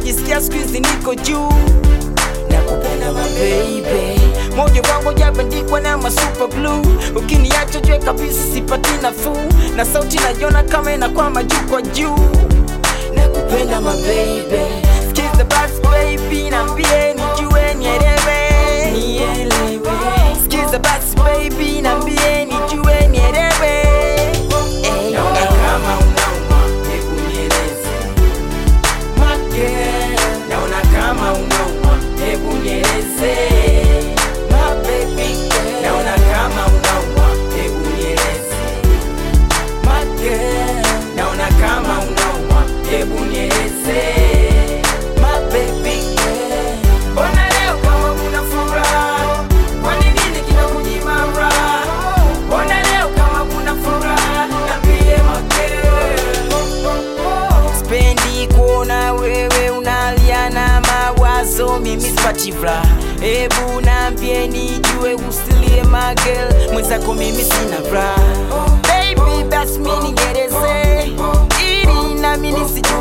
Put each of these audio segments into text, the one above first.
najisikia siku hizi niko juu nakupenda mababy moyo wangu jabandikwa na masuper blue ukiniacha jwe kabisa sipati nafuu na sauti naiona kama inakwama juu kwa juu nakupenda mababy sikiza basi baby nambie nijue nielewe nielewe sikiza basi baby nambie nijue nielewe Ey, Naona kama unauma, hebu nieleze. My girl, naona kama unauma, hebu nieleze. My baby girl, naona kama unauma, hebu nieleze. My girl, naona kama unauma, hebu nieleze. My baby girl, mbona leo kama kuna furaha? Kwa nini kinakunyima raha? Mbona leo kama kuna furaha? Niambie my girl. Spendi kuona wewe unalia na mawazo, mimi sipati furaha. Hebu naambie nijue, usilie magel, mwenzako mimi sina furaha. Baby, basi mimi nieleze ili nami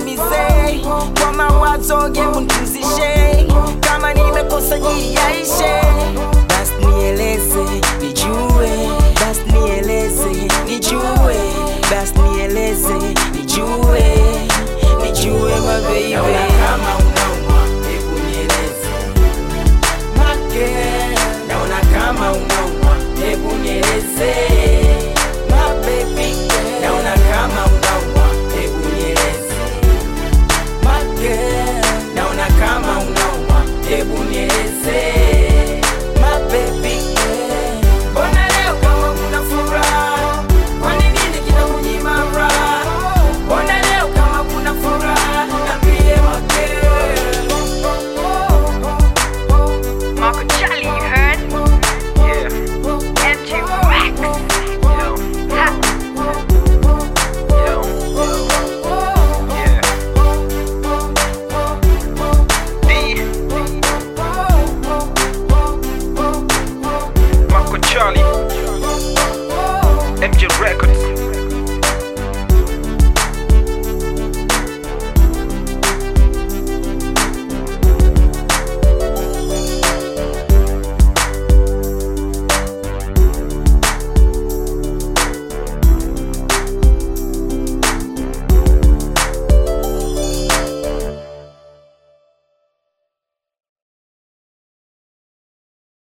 nisijumize kwa mawazo, hebu nipumzishe kama nimekosa jili yaishe